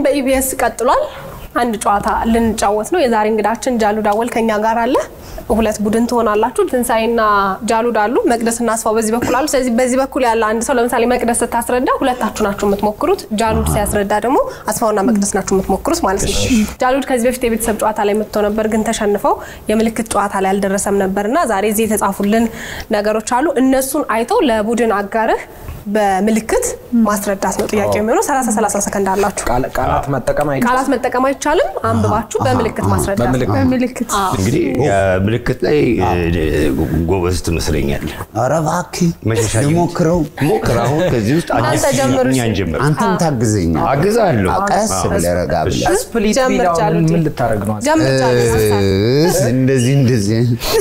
በኢቢኤስ ቀጥሏል። አንድ ጨዋታ ልንጫወት ነው። የዛሬ እንግዳችን ጃሉ ዳወል ከኛ ጋር አለ። ሁለት ቡድን ትሆናላችሁ። ትንሳኤና ጃሉድ አሉ። መቅደስና አስፋው በዚህ በኩል አሉ። ስለዚህ በዚህ በኩል ያለ አንድ ሰው ለምሳሌ መቅደስ ስታስረዳ ሁለታችሁ ናችሁ የምትሞክሩት። ጃሉድ ሲያስረዳ ደግሞ አስፋውና መቅደስ ናችሁ የምትሞክሩት ማለት ነው። ጃሉድ ከዚህ በፊት የቤተሰብ ጨዋታ ላይ መጥቶ ነበር፣ ግን ተሸንፈው የምልክት ጨዋታ ላይ አልደረሰም ነበርና ዛሬ እዚህ የተጻፉልን ነገሮች አሉ። እነሱን አይተው ለቡድን አጋርህ በምልክት ማስረዳት ነው ጥያቄ የሚሆነው። 30 30 ሰከንድ አላችሁ። ቃል- ቃላት መጠቀም አይቻልም። ቃላት መጠቀም አይቻልም። አንብባችሁ በምልክት ማስረዳት በምልክት በምልክት እንግዲህ ምልክት ላይ ጎበዝ ትመስለኛለህ። ኧረ እባክህ መሸሻ ልሞክረው። ሞክር። አሁን ከዚህ ውስጥ አንተ ጀምር እኛ እስኪ። እንጀምር። አንተም ታግዘኛል። አግዛለሁ። ቀስ ብለህ ረጋ ብለህ ስፕሊት ጀምር ቢል አሁን ጃሉድ። ምን ልታደርግ ነው? ጀምር ጃሉድ። እስ እንደዚህ እንደዚህ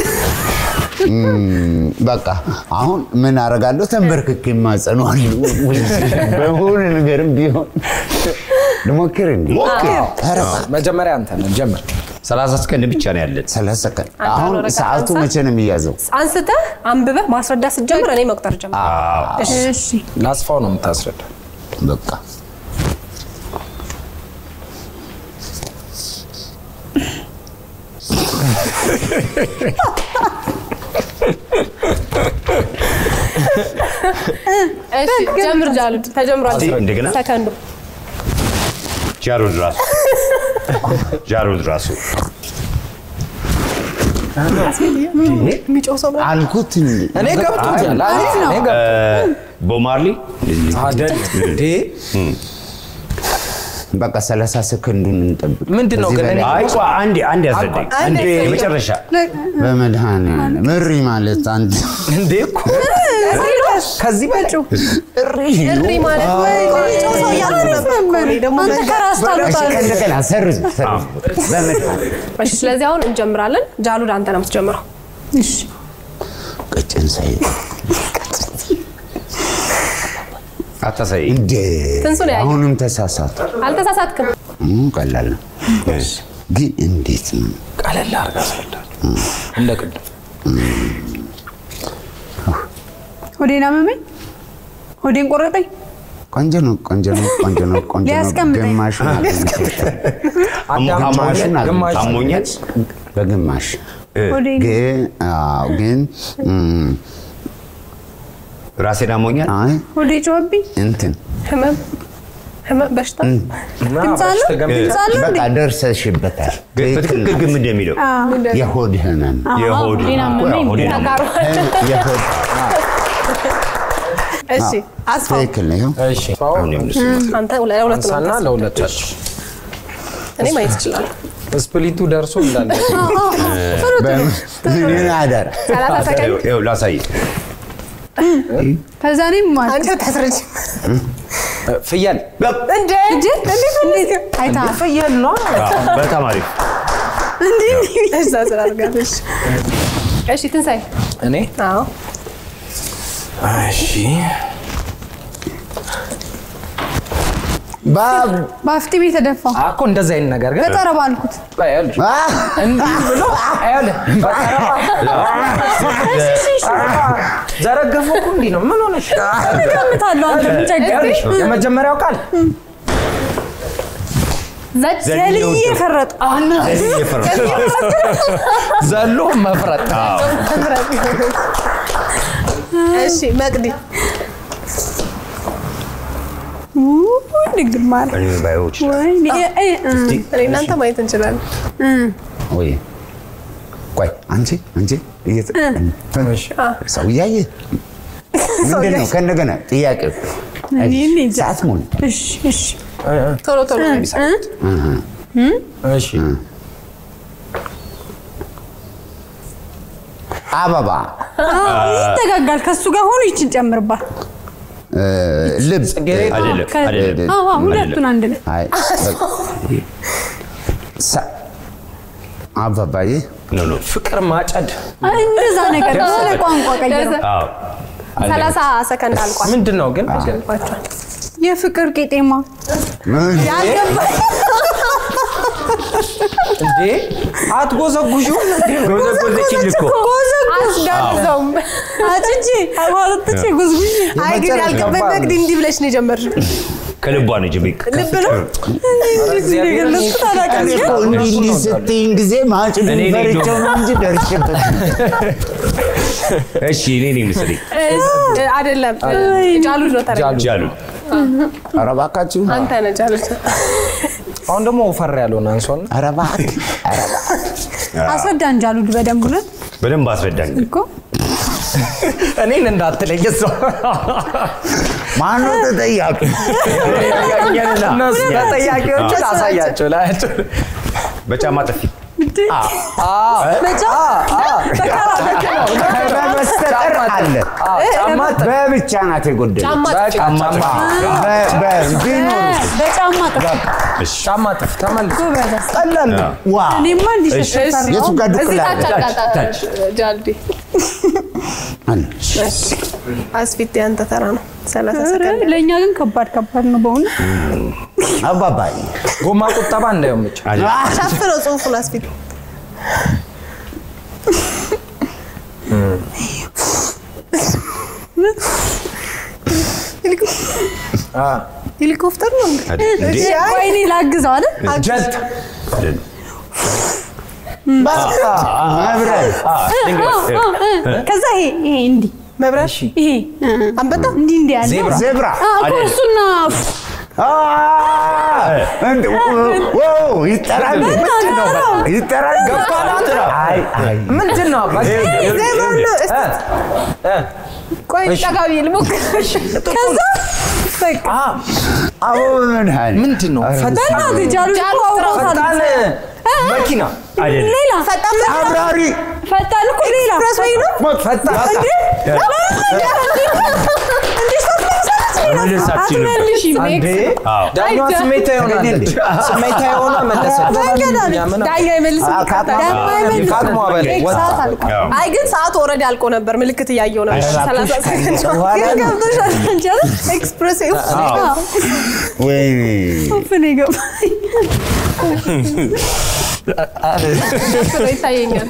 እም፣ በቃ አሁን ምን አደርጋለሁ? ተንበርክኬ እማጸነዋለሁ። በሆነ ነገርም ቢሆን ልሞክር እንዴ? ሞክር። ኧረ መጀመሪያ አንተ ነህ ጀምር። ሰላሳ ሰከንድ ብቻ ነው ያለን። ሰላሳ ሰከንድ። አንተ አሁን ወረቀት ሰዓቱ አንሳ። መቼ ነው የሚያዘው? አንስተህ አንብበህ ማስረዳት ስትጀምር እኔ መቁጠር ጀምር። እሺ እሺ ለአስፋው ነው የምታስረዳ። በቃ እሺ ጀምር ጃሉድ። ተጀምሯል። እስቲ እንደገና። ሰከንዱ ጃሩድ ራሱ ጃሩድ ራሱ የሚጮህ ሰው ነው። አልኩት እንዴ? እኔ ገብቶኛል። አሪፍ ነው። እኔ ገብቶኛል። ቦማርሊ አይደል እንዴ? በቃ ሰላሳ ሰከንዱን እንጠብቅ። ምንድን ነው ከዚህ ግን እኔ- በላይ አይ ቆይ አንዴ አንዴ ያስረዳኝ። አንዴ የመጨረሻ በመድኃኒዓለም እሪ ማለት አንድ እንዴ እኮ ከዚህ በጭ እሪ ማለት የሚጮህ ሰው እያልኩ ነበር እኮ እኔ ደግሞ አንተ ከራስ እሺ፣ ታሉታል ከእንደገና ሰርዝ ሰርዝ። በመድኃኒዓለም እሺ ስለዚህ አሁን እንጀምራለን። ጃሉድ አንተ ነው የምትጀምረው። እሺ ቀጭን ሳይ አታሳይ። እንዴ ትንሱ ነው ያየው። አሁንም ተሳሳቱ። አልተሳሳትክም። እም፣ ቀላል ነው ግን እንዴት ነው? ቀለል አድርጋ አስረዳ። እንደ ቅድም ሆዴን አመመኝ ሆዴን ቆረጠኝ ቆንጆ ነው፣ ቆንጆ ነው፣ ቆንጆ ነው፣ ቆንጆ ነው። ሊያስቀምጠኝ። ግማሹን አግኝተሻል። ግማሹን ግማሽ አሞኛል። በግማሽ ሆዴን ግን አዎ፣ ግን እም፣ ራሴን አሞኛል። አይ ሆዴ ጮኸብኝ እንትን ህመም ህመም በሽታ ድምፅ አለው ድምፅ አለው በቃ እንዴ ደርሰሽበታል። ግን ትክክል በትክክል ነው። ግን ምንድን ነው የሚለው የሆድ ህመም የሆድ ሆዴን አመመኝ ሆዴን አመመኝ። ተቃሯል። የሆድ እሺ አስፋው ትክክል ነው። ይኸው እሺ አሁን የምልህ አንተ ለሁለት ነው አንሳና የምታስረዳው። ለሁለታችሁ እኔ ማየት እችላለሁ። ስፕሊቱ ደርሶ እንዳለ ምን አደረ ሰላሳ ሰከንድ ይኸው- ይኸው ላሳይ። ከዛ እኔም ማለት አንተ ታስረጅ ፍየል እንዴ እንዴት እንዴት አይታ ፍየል ነው። በጣም አሪፍ። እዛ ስላልጋለሽ እሺ ትንሳኤ እኔ አዎ እሺ ባብ በአፍጢሜ ተደፋ እኮ እንደዚህ አይነት ነገር ግን በጠረባ አልኩት ቆይ ይኸውልሽ፣ እንዲህ ብሎ ይኸውልህ፣ በጠረባ ዘረገፈው እኮ እንዲህ ነው። ምን ሆነሽ? እቀምጣለሁ አንተ ምን ቸገረሽ? ይኸውልሽ፣ የመጀመሪያው ቃል ዘልዬ ፈረጡ ዘሎ መፍረጥ። እሺ መቅዲ ውይ ድንግል ማርያም እኔ ባዮች ወይኔ እ- እ- እ- እኔ እናንተ ማየት እንችላለን ወይ ቆይ አንቺ አንቺ እየተ- ሰው እያየ ምንድን ነው? ከእንደገና ጥያቄ እኔ እኔ እንጃ። ሰዓት ሞላ። እሺ እሺ ቶሎ ቶሎ ነው የሚሰሩት። እሺ አበባ አዎ፣ ይጠጋጋል ከሱ ጋር ሆኖ ይችን ጨምርባት እ፣ ልብ አይደለም ከ- አይደለም አዎ፣ አዎ፣ ሁለቱን አንድ ላይ አይ፣ ሰ- አበባዬ ኖ ኖ ፍቅር ማጨድ አይ፣ እንደዛ ነገር በሆነ ቋንቋ ቀይረው አዎ ሰላሳ ሰከንድ አልቋል። ምንድን ነው ግን? አሸንፏቸዋል። የፍቅር ቄጤማ ምን? ያልገባኝ እንዴ አትጎዘጉዡም እንዴ? ጎዘጎዘችኝ እኮ አስጋብዘውም አጭቼ አዋጥቼ ጉዝጉዤ አይ ግን ያልገባኝ መቅዲ እንዲህ ብለሽ ነው የጀመርሽው ከልቧ ነው ጅብ ልብ ነው የገለጽኩት አላውቅም። እኮ እንዲህ እንዲህ ስትይኝ ጊዜ ማጭድ እኔ ነኝ ፈርቼው ነው እንጂ ደርሼበት እሺ እኔ ነኝ መሰለኝ እ፣ አይደለም ጃሉድ ነው ተረ ጃሉ ኧረ እባካችሁ አንተ ነህ ጃሉድ አሁን ደግሞ ወፈር ያለውን አንሷል። ኧረ እባክህ ኧረ እባክህ አስረዳን ጃሉድ በደንብ ብለን በደንብ አስረዳኝ እኮ እኔን እንዳትለኝ ሰው ማነው ተጠያቂ? እነሱ ተጠያቂዎቹ አሳያቸው ላያቸው በጫማ ጥፊ በስተቀር አለ ጫማ በብቻ ናት የጎደለች። ጫማ ጫማ ጥፊ በ- በ- ቢኖር በጫማ ጥፍ ጫማ ጥፍ ተመልሶ ጎበዝ። ቀላል ነው። ዋ እኔማ እንዲሸፈር የቱ ጋር እዚህ ዱቅላ ታች አጋጣ ጃልዲ አለ? አስፊት ያንተ ተራ ነው ሰላሳ ሰከንድ ለእኛ ግን ከባድ ከባድ ነው በእውነት አባባይ ጎማ ቁጠባ እንዳይመች ሸፍነው ጽሁፉን አስፊት ሄሊኮፕተር ነው እንዴ? እንዴ ወይኔ ላግዘው አለ ጀት መብረር ከዛ ይሄ ይሄ እንዲህ መብረር ይሄ አንበጣ እንዲህ እንዲህ ያለ ዜብራ ዜብራ አ፣ እኮ እሱና አ፣ እንደ- ዋው ይጠራል ይጠራል አይ አይ ምንድን ነው? ዜብራ ነው እስቲ ቆይ ጠጋ ብዬ ልሞክር ከዛ በቃ አዎ ምን ሀል ምንድን ነው? ፈጣን በእናትህ ጃሉድ እኮ አውሮታል። ፈጣን መኪና አይደለም ሌላ ፈጣን አብራሪ ፈጣን እኮ ሌላ ኤክስፕረስ ወይ ነው ፈጣን መለሳችን አትመልሺም። አንዴ አዎ ዳኛዋ ስሜታ ይሆናል ስሜታ የሆነ መለሰች እኛ ምን ዳኛ አይመልስም ደግሞ አይመልስም። ከአቅሟ በላይ ወጣ ሰዓት አልቋል። ያው አይ ግን ሰዓቱ ኦልሬዲ አልቆ ነበር ምልክት እያየው ነበር ሰላሳ ሰከንድ በኋላ ግን ነው። ገብቶሻል አንቺ አይደል? ኤክስፕረስ ወይኔ ኡፍ ነው የገባኝ። ይታየኛል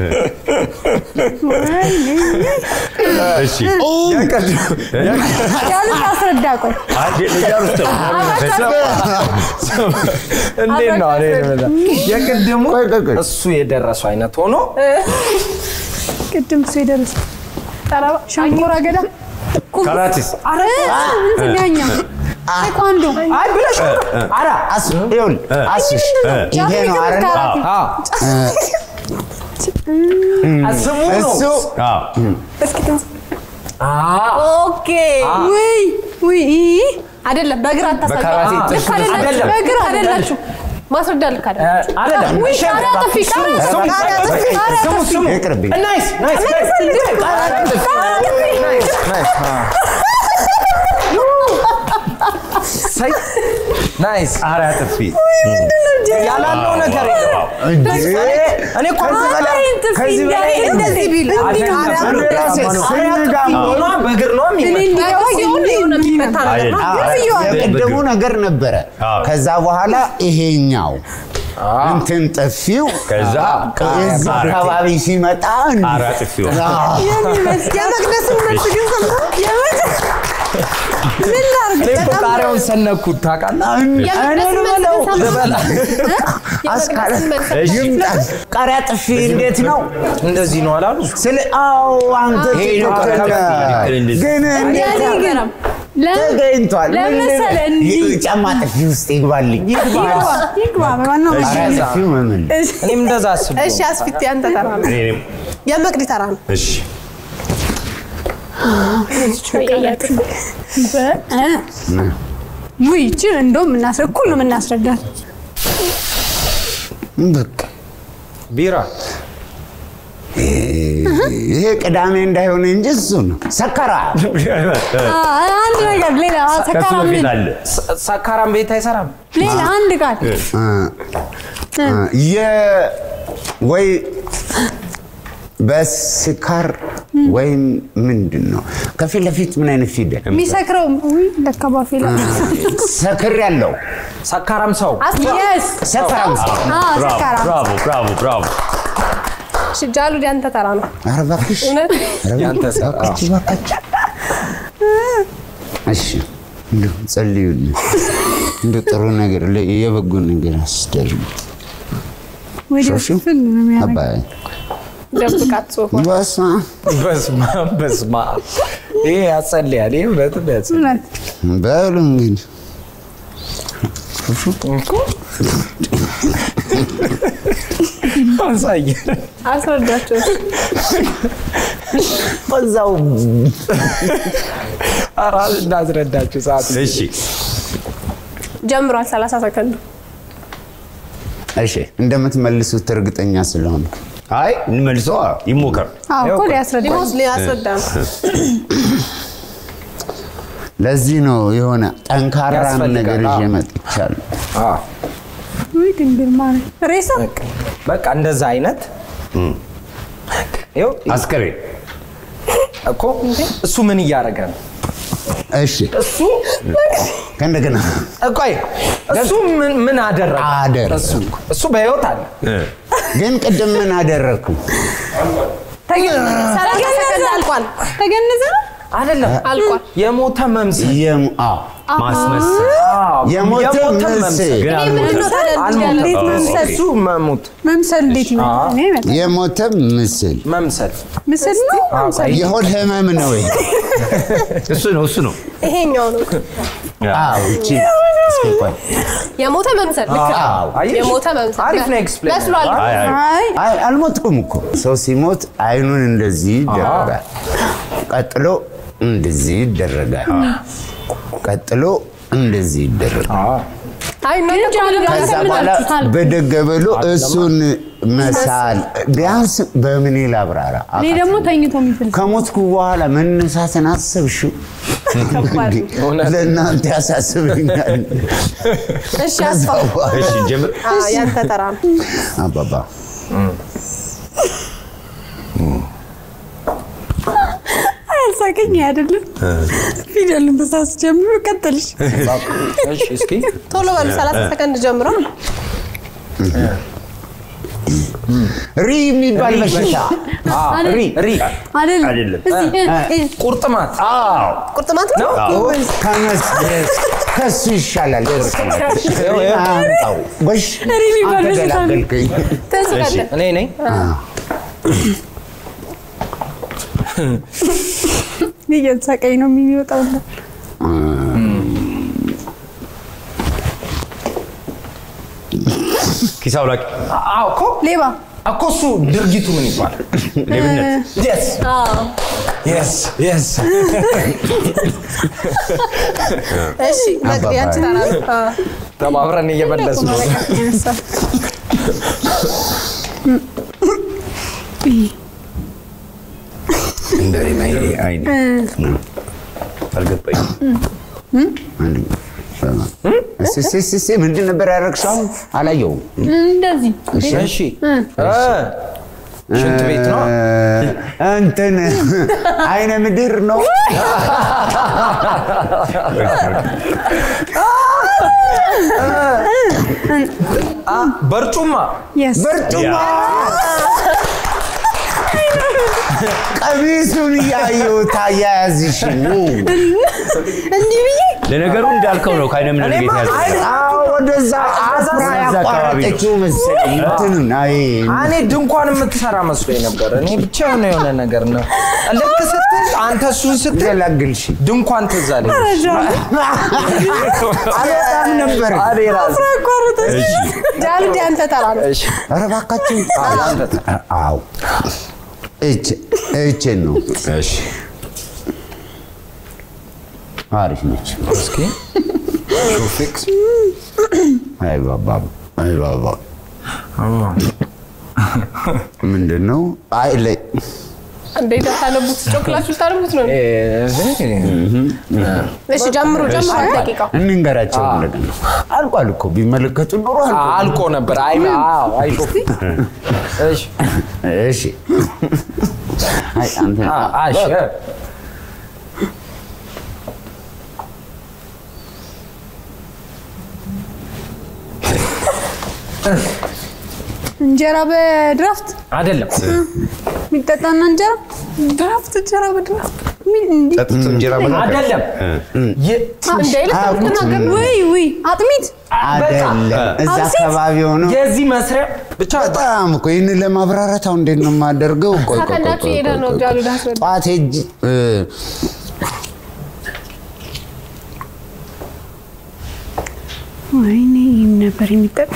እሺ ጃሉድ አስረዳ ቆይ አንዴ ልጃር ውስጥ እንዴት ነው እኔ ልበላ። የቅድሙ ቆይ ቆይ ቆይ እሱ የደረሰው አይነት ሆኖ ቅድም እሱ የደረሰ ሸንኮራ አገዳ ካራቲስ ኧረ እንትን ያኛው ቴኳንዶ አይ ብለሽ ኧረ አስ ይኸውልህ አስሽ ይሄ ነው አይደል አዎ ስሙ ነው እሱ አዎ እስኪ ትንስ ኦኬ ውይ ውይ ይ- አይደለም በግራ አታሳዩ በካራቴ ልክ ጥፍ አይደላችሁ አይደለም። በግራ አይደላችሁ ማስረዳ ልክ አይደለም አይደለም ውይ ቃሪያ ጥፊ ቃሪያ ጥፊ ቃሪያ ጥፊ ቃሪያ ስሙ ጥፊ ስሙ ይቅርብኝ ናይስ ናይስ ናይስ ናይስ ናይስ ሳይ ናይስ ቃሪያ ጥፊ ያላለው ነገር የለም እኔ እኮ ከዚህ በላይ እንደዚህ ቢል እኔ ራሴ ስንጋም ሆኗ በእግር ነው እኔ የሚመጣው እንዲገባ ሲሆን የሆነ የሚመታ ነገር ነው አይደለም የቅድሙ ነገር ነበረ አዎ። ከዛ በኋላ ይሄኛው እንትን ጥፊው ከዛ እዛ አካባቢ ሲመጣ ቃሪያ ጥፊ ሆነ። አዎ። የመቅደስን መልስ ግን ሰምተህ ምን ላድርግ? እኔ እኮ ቃሪያውን ሰነኩት ታውቃለህ የመቅደስን መልስ ግን ሰምተህ የመቅደስን መልስ እሺ ይምጣ። ቃሪያ ጥፊ እንዴት ነው? እንደዚህ ነው አላሉ ስለ አዎ አንተ ይሄ ነው ቃሪያ ጥፊ። ልክ እንደዚህ። ግን እንዴት ያኔ ግን ለ- ተገኝቷል? ለምን ምንድን- መሰለህ እንዲህ? ይ- ጫማ ጥፊ ውስጥ ይግባልኝ። ይግባ ይግባ በዋናው ቃሪያ ጥፊው ምን እኔም እንደዛ አስብ እሺ አስፊት ያንተ ተራ ነው እኔ እኔም የመቅዲ ተራ ነው እሺ ውይ ይቺን እንደውም እናስረ እኩል ነው የምናስረዳት። በቃ ቢራ ይሄ ቅዳሜ እንዳይሆን እንጂ እሱ ነው ሰከራ። አ- አንድ ነገር ሌላ ከሱ ሰካራም በፊት አለ ሰ- ሰካራም ቤት አይሰራም ሌላ አንድ ቃል የ ወይ በስካር ወይም ምንድን ነው? ከፊት ለፊት ምን አይነት ፊደል? የሚሰክረው ውይ ለካ ባፌ ላይ ሰክር ያለው ሰካራም ሰው የስ ሰክራም ሰው። ሰካራ ብራቮ ብራቮ ብራቮ እሺ ጃሉድ ያንተ ተራ ነው። ኧረ እባክሽ እውነት ኧረ ያንተ ሰው። እባክሽ እባክሽ። እሺ እንደው ጸልዩልኝ፣ እንደው ጥሩ ነገር ለ- የበጎ ነገር አስደርጉ። ወደ ሾሹ ፍል ነው የሚያደርገው። አባይ ደብቃት ጽሁፍ በስመ አብ በስመ አብ በስመ አብ ይሄ ያጸልያል። ይሄ እውነትም ያጸልያል። እውነት በሉ እንግዲህ እኮ አሳየን። አስረዳቸው። በዛው ኧረ እናስረዳችሁ ሰዓት እሺ ጀምሯል። 30 ሰከንድ እሺ እንደምትመልሱት እርግጠኛ ስለሆነ አይ እንመልሰዋ ይሞከር አዎ እኮ ሊያስረዳ ሊሞት ሊያስረዳ ነው። ለዚህ ነው የሆነ ጠንካራ ያስፈልጋል። ነገር ይዤ አዎ። መጥቻለሁ። አዎ፣ ውይ ድንግል ማርያም ሬሳ በቃ በቃ እንደዛ አይነት ይኸው አስከሬን እኮ እሱ ምን እያደረገ ነው? እሺ እሱ ከእንደገና ቆይ እሱ ምን ምን አደረገ? አደረገ። እሱ እሱ በህይወት አለ። እ፣ ግን ቅድም ምን አደረግኩ? ሰላሳ ሰከንድ አልቋል። ተገነዘ ነው አይደለም አልቋል። የሞተ መምሰል የም- አዎ፣ ማስመሰል አዎ፣ የሞተ ምስል ግን ይሄ ምንድን ነው ታዲያ? አልሞተም። እንዴት አዎ፣ መምሰል እሱ መሞት መምሰል እንዴት ይመጣል? እኔ ይመጣል። የሞተ ምስል መምሰል ምስል ነው መምሰል የሆድ ህመም ነው ወይ? እሱ ነው እሱ ነው ይሄኛው ነው አዎ፣ እቺ እስኪ ቆይ። የሞተ መምሰል። ልክ ነው። አዎ። አየሽ? የሞተ መምሰል አሪፍ ነው ኤክስፕሌን መስሏል። አይ አይ አይ አይ አልሞትኩም እኮ። ሰው ሲሞት አይኑን እንደዚህ ይደረጋል። ቀጥሎ እንደዚህ ይደረጋል። ቀጥሎ እንደዚህ ይደረጋል። አይ እናንተ እኮ ምንድን ነው ከዛ በኋላ ያሰብናችሁታል? በደገ ብሎ እሱን መሳል ቢያንስ በምን ላብራራ? እኔ ደግሞ ተኝቶ የሚፍል ከሞትኩ በኋላ መነሳትን አሰብሽው? ከባድ ነው። ለእናንተ ያሳስበኛል። እሺ አስፋው። እሺ ጀምር አዎ ያንተ ተራ ነው። አባባ አያሳቀኝ አይደለም ፊደልን በሳስጀምር ቀጥልሽ እሺ እስኪ ቶሎ በሉ 30 ሰከንድ ጀምሮ ሪ የሚባል በሽታ አዎ፣ ሪ ሪ አይደለም አይደለም። እዚህ እ- እ- ቁርጥማት ቁርጥማት ነው። ከመስደስ ከሱ ይሻላል። አምጣው ጎሽ ሪ የሚባል አንተ በሽታ ነው። ገላገልከኝ። ትንስቃለህ። እኔ ነኝ እያሳቀኝ ነው የሚወጣው ኪስ አውላቂ አዎ እኮ ሌባ እኮ እሱ ድርጊቱ ምን ይባላል? ሌብነት የስ አዎ የስ የስ እሺ መቅዲ ያንቺ ተራ ነው። አዎ ተባብረን እየመለስ ነው። እንደ አይኔ አልገባኝም እስኪ እስኪ እስኪ እስኪ ምንድን ነበር ያደረግሽው? አሁን አላየሁም። እንደዚህ እሺ እ ሽንት ቤት ነው። እ፣ እንትን አይነ ምድር ነው። አ በርጩማ የስ በርጩማ ቀሚሱን እያየሁት አያያዝሽ ነው። እንዲህ ብዬ ለነገሩ እንዳልከው ነው ከአይነ ምድር እኔማ ጌታ አይ ያዘ አዎ፣ ወደዛ አፍራ ወደዛ አካባቢ ነው። ያቋረጠችው መሰለኝ። እንትኑን አይ እኔ ድንኳን የምትሰራ መስሎኝ ነበር። እኔ ብቻ የሆነ የሆነ ነገር ነው። ልክ ስትል አንተ እሱን ስትል ገላግልሽ ድንኳን ትዝ አለኝ። አልወጣም ነበር። እኔ ራሴ እሺ ጃሉድ ያንተ ተራ ነው። እሺ ኧረ እባካችሁ አዎ፣ አንተ ተ- አዎ እች እችን ነው እሺ አሪፍ ነች። እስኪ ሹፊክስ አይ ባባ አይ ባባ ምንድን ነው? አይ ላይ እንዴት ታነቡት? ጮክላችሁ ታነቡት ነው። እሺ ጀምሩ ጀምሩ። አንድ ደቂቃ እንንገራቸው እንደገና። አልቋል እኮ ቢመለከቱ ኖሮ አልቋል። አልቆ ነበር። አይ አዎ፣ አይ ሹፊ እሺ እሺ አይ አንተ አ- አሽ እንጀራ በድራፍት አይደለም የሚጠጣና እንጀራ ድራፍት እንጀራ በድራፍት ምን እንዲህ ጠጥቶ እንጀራ በላ አይደለም ይ- እንደ ይልቅ አትናገር ውይ ውይ አጥሚት አይደለም እዛ አብሲት? አካባቢ ሆኖ የዚህ መስሪያ ብቻ በጣም እኮ ይህን ለማብራራት አሁን እንዴት ነው የማደርገው? ቆይ ቆይ ቆይ ሰከንዳችሁ ቆይ እየሄደ ቆይ ነው ቆይ። ጃሉ ዳስረዳ ጠዋት ሄጅ ወይኔ ይህም ነበር የሚጠጣ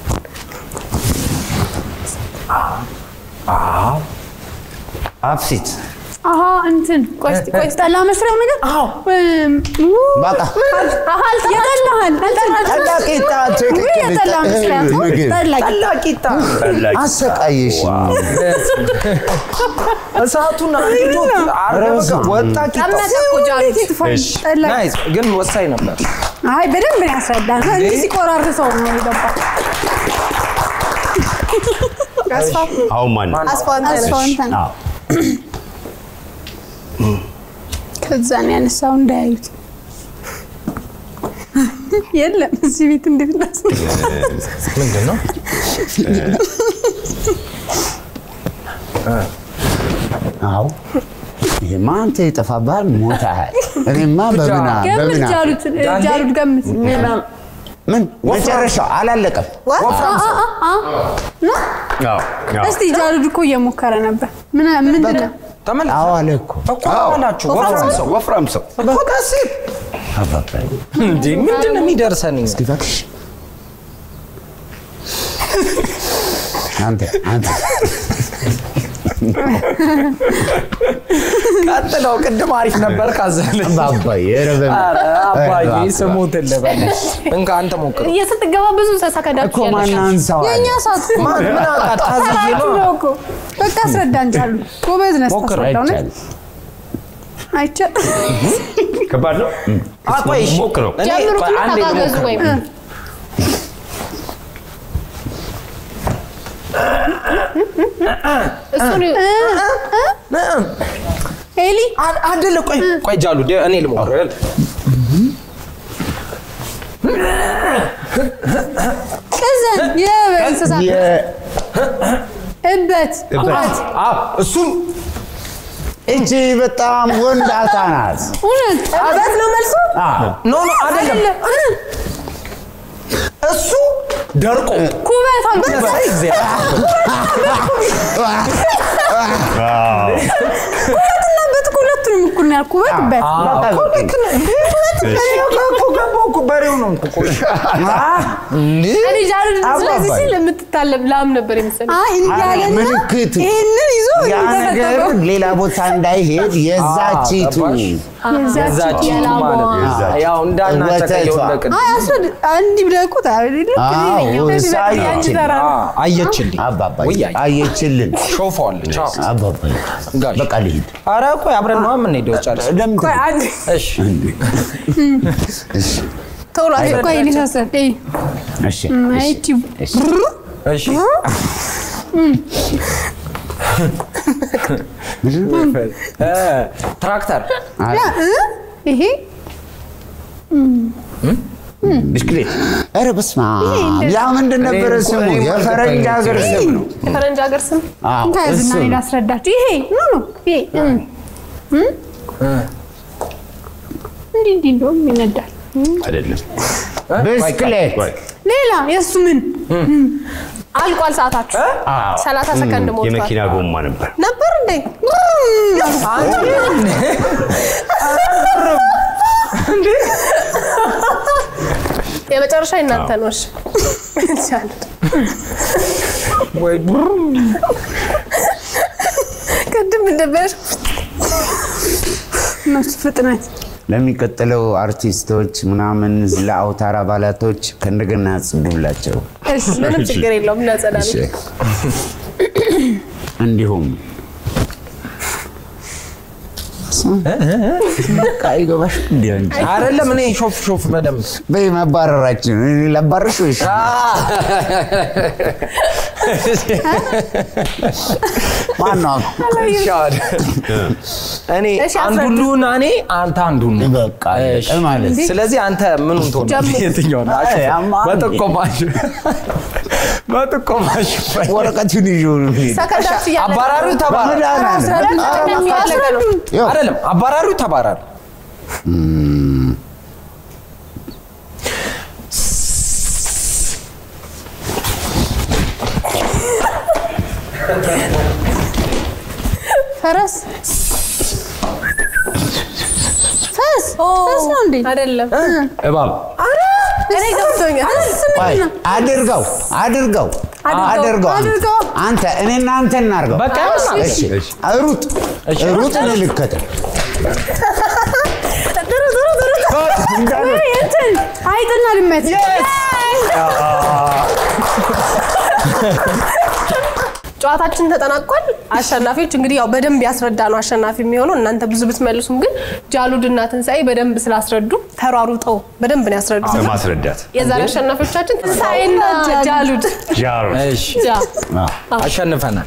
አብሲት አሀ እንትን ቆይ እስቲ ቆይ እስቲ ጠላ መስሪያው ነገር እም፣ ው፣ በቃ የጠላህን ጠላ ቂጣ ትክክል። ውይ የጠላ መስሪያ ምግብ ጠላ ቂጣ ቂጣ አሰቃየሽ። እሳቱን አንዲቶት አረበ ወጣ ቂጣ ቀመጠ እኮ ጃሉ እሺ ጠላ ናይስ ግን ወሳኝ ነበር አይ በደንብ ነው ያስረዳል። እንዲህ ሲቆራርሰው ነው የገባው። አሁን ማን ነው? አስፋንተ ነሽ አስፋውንተ ነው። አዎ ከዛ ነው ያነሳው እንዳያዩት። የለም እዚህ ቤት እንዴት ናስ ምንድን ነው አዎ ይሄማ አንተ የጠፋብሃል ሞተሃል። እኔማ በምና ገምት በምና ጃሉት ጃሉት ገምት ምን መጨረሻው አላለቀም። ወፍራም ሰው አዎ አዎ እስቲ ጃሉድ እኮ እየሞከረ ነበር። ምን ምንድን ነው? ተመልከት አዎ አለ እኮ እኮ አላችሁ ወፍራም ሰው ወፍራም ሰው እኮ ቀሲል አባባዬ እንዴ ምንድን ነው የሚደርሰን እኛ? እባክሽ አንተ አንተ ቀጥለው ቅድም አሪፍ ነበር ካዘለ አባባዬ ኧረ በምን- ኧረ አባዬ ኧረ ስሙትን ልበልሽ እንካ አንተ ሞክር ስትገባ ብዙ እኮ ሰከንዳችሁ ማን ያለሽ አንሳው አለ? የእኛ ሰዓት እኮ ማን ምን አውቃት ታዝዬ ሰዓቱ ነው ነው እኮ። በቃ አስረዳን ጃሉ። ጎበዝ ነህ ሞክር፣ ስታስረዳው ነው። አይቻልም። አይቻልም። ከባድ ነው አ ቆይ እሺ ሞክረው እኔ ቆይ ጀምሩትና አንዴ ተጋገዙ ልሞክር ወይም እሱን ኤሊ አ- አይደለ ቆይ ቆይ ጃሉ ደ- እኔ ልሞክር ቅዘን የእንስሳት የ- እበት ኩበት አ እሱም እቺ በጣም ወንዳታ ናት። እውነት እበት ነው መልሱ። ኖ ኖ አይደለም አይደለም እሱ ደርቆ ኩበት አልኩት። ኩበትና እበት እኮ ሁለቱንም እኩል ነው ያልኩት። ኩበት እበት በሬው ነው እኮ እኔ ጃሉድ ስለዚህ አባባይ። ሲል የምትታለብ ላም ነበር የመሰለኝ። አይ እንዲህ አለና ምልክት ይህንን ይዞ ያ ነገር ተፈጠሩ። ሌላ ቦታ እንዳይሄድ የዛቺቱ ገባሽ? የዛች የላሟ ማለት ነው። ያው እንዳናጨቀየው ወተቷ። እንደቅድ አይ አስረድ እንዲህ ብለህ እኮ ታዲያ አዎ፣ እሷ አየችልን። አየችልኝ አባባዬ ውይ አየ- አየችልን። ሾፈዋለች አዎ። አባባዬ ጋሽ በቃ ልሂድ። ኧረ ቆይ አብረን ነው የምንሄደው ጨርስ ለምን ቆይ አንድ እሺ እሺ፣ ቶሎ ቆይ ሊሳሰብ እሺ፣ አይቺ እሺ። እሺ እ ትራክተር አይ፣ ይሄ ብስክሌት ኧረ በስመ አብ ያ ምንድን ነበረ እኔ እኮ- ስሙ? እኔ የፈረንጅ ሀገር ስም ነው። የፈረንጅ ሀገር ስም አዎ፣ ከዝና እሱ እኔ ነው። ላስረዳችሁ። ይሄ ኖ ኖ ይሄ እም፣ እም፣ እንዲህ እንዲህ እንደውም ይነዳል። አይደለም ብስክሌት ቆይ ሌላ የእሱ ምን አልቋል ሰዓታችሁ። አዎ ሰላሳ ሰከንድ ሞልቷል። የመኪና ጎማ ነበር ነበር እንዴ? የመጨረሻ እናንተ ነው። እሺ ጃሉድ ወይ ቅድም እንደበሽ እነሱ ፍጥነት ለሚቀጥለው አርቲስቶች ምናምን ለአውታር አባላቶች ከእንደገና ጽዱላቸው። ምንም ችግር የለውም እናጸዳለን። እሺ። እንዲሁም በቃ አይገባሽ እንዲ እንጂ አይደለም እኔ ሾፍ ሾፍ በደምብ በይ መባረራችን እኔ ላባርሽ ወይስ ማነው? እሺ፣ አሁን እኔ እሺ፣ አንዱን አስረዱ። ልሁን እኔ አንተ አንዱን ነው። በቃ እሺ። ማለት ስለዚህ አንተ ምኑን ትሆናለህ? ጀምር። የትኛው ነው? አይ፣ አማ- በጥቆማሽ በጥቆማሽ ወረቀቱን ይዞ ነው የሚሄድ። ሰከንዳችሁ እያለቀ ነው። አባራሪው ተባራሪ በመድኃኒዓለም። ሰከንዳችሁ እያለቀ ነው። ይኸው፣ አይደለም፣ አባራሪው ተባራሪ ፈረስ ፈስ ፈስ ነው እንዴ? አይደለም። እባብ እኔ ገብቶኛል። ቆይ፣ አድርገው አድርገው አድርገው አንተ። አድርገው። አንተ እኔና አንተ እናድርገው። በቃ ይሆናል። እሺ ሩጥ ሩጥ ልልከተል ጥሩ ጥሩ ጥሩ እንዳለ ወይ እንትን አይጥና ድመት ጨዋታችን ተጠናቋል። አሸናፊዎች እንግዲህ ያው በደንብ ያስረዳ ነው አሸናፊ የሚሆነው። እናንተ ብዙ ብትመልሱም ግን ጃሉድና ትንሣኤ በደንብ ስላስረዱ ተሯሩጠው በደንብ ነው ያስረዱት። በማስረዳት የዛሬ አሸናፊዎቻችን ትንሣኤና ጃሉድ ጃሮ እሺ፣ ጃ አሸንፈናል።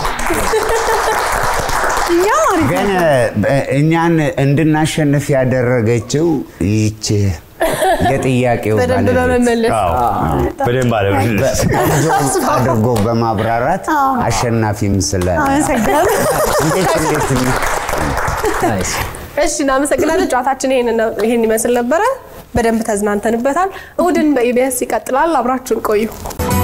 እኛ አሪፍ ግን እ- እኛን እንድናሸንፍ ያደረገችው ይች የጥያቄው በደንብ ባለቤት በመመለስ በደንብ አለመለስ ቆንጆ አድርጎ በማብራራት አሸናፊም ስለ አመሰግናለሁ። እንዴት እንዴት ነው? ናይስ። እሺ እናመሰግናለን። ጨዋታችን ይሄን ነው- ይሄን ይመስል ነበረ። በደንብ ተዝናንተንበታል። እሑድን በኢቢኤስ ይቀጥላል። አብራችሁን ቆዩ።